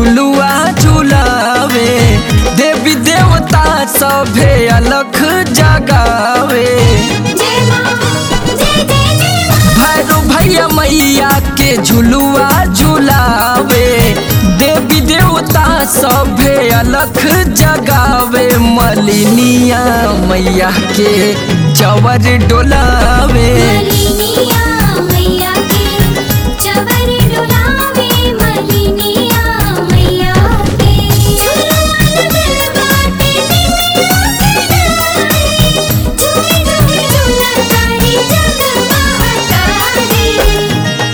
झुलुआ झुलावे देवी देवता सभे अलख जगावे जय मां जय जय जय मां भैरो भैया मैया के झुलुआ झुलावे देवी देवता सभे अलख जगावे मलिनिया मैया के चवर डोलावे मलिनिया मैया के चवर डोलावे मलिनिया मैया के झुलुआ लगल बाटे निमिया के डारे झूमे झूमे झूला तारी जगमगा तारी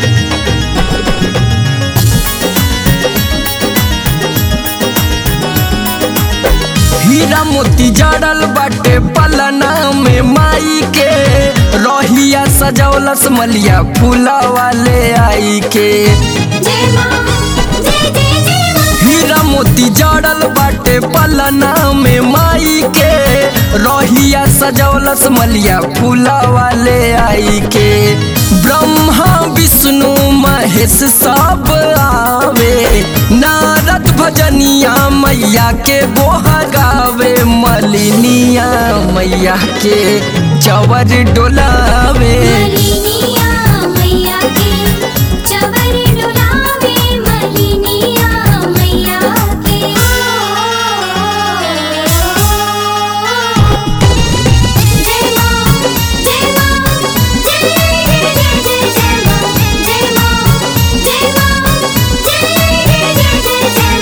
हीरा मोती जड़ल बाटे पलना में माई के रहिया सजौलस मलिया फूला वाले आई के जय मां जय जय जय मां हीरा मोती जड़ल बाटे पलना में माई के रहिया सजौलस मलिया फूला वाले आई के ब्रह्मा विष्णु महेश सब आवे नारद भजनिया मैया के गोहा गावे मलिनिया मैया के चवर डोलावे मलिनिया मैया के चवर डोलावे मलिनिया मैया के जय मां जय मां जय जय जय जय मां जय मां जय मां जय जय जय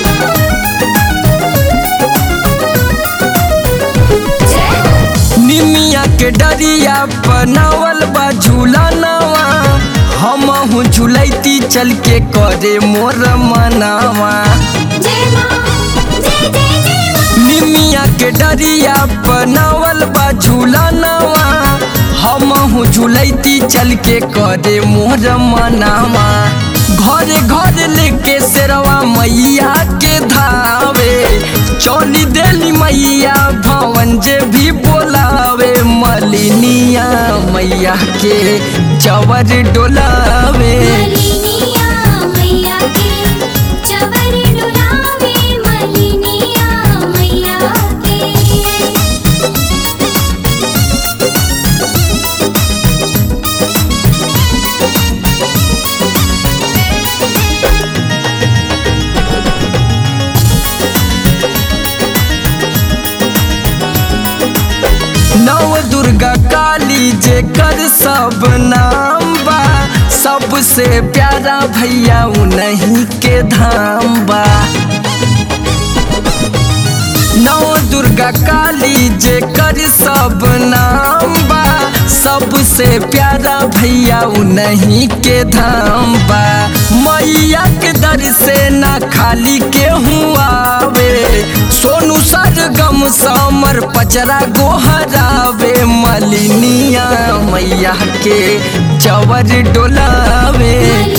जय मां जय निमिया के डरिया बनावल बा झूला नवा हमहू झूलैती चल के करे मोर मनावा जय मां जय जय जय मां निमिया के डरिया बनावल बा झूला नवा हमहू झूलैती चल के करे मोर मनावा घरे घर लेके शेरवा मैया के धावे चौली देली मैया भवन जे भी बोलावे मलिनिया मैया के चवर डोलावे मलिनिया मैया के चवर डोलावे मलिनिया मैया के नव दुर्गा काली जे कर सब नाम बा सबसे प्यारा भैया उन्हीं के धाम बा नव दुर्गा काली जे कर सब नाम बा सबसे प्यारा भैया उन्हीं के धाम बा मैया के दर से ना खाली के आवे सोनू सरगम समर पचरा गोहरावे मलिनिया मैया के चवर डोलावे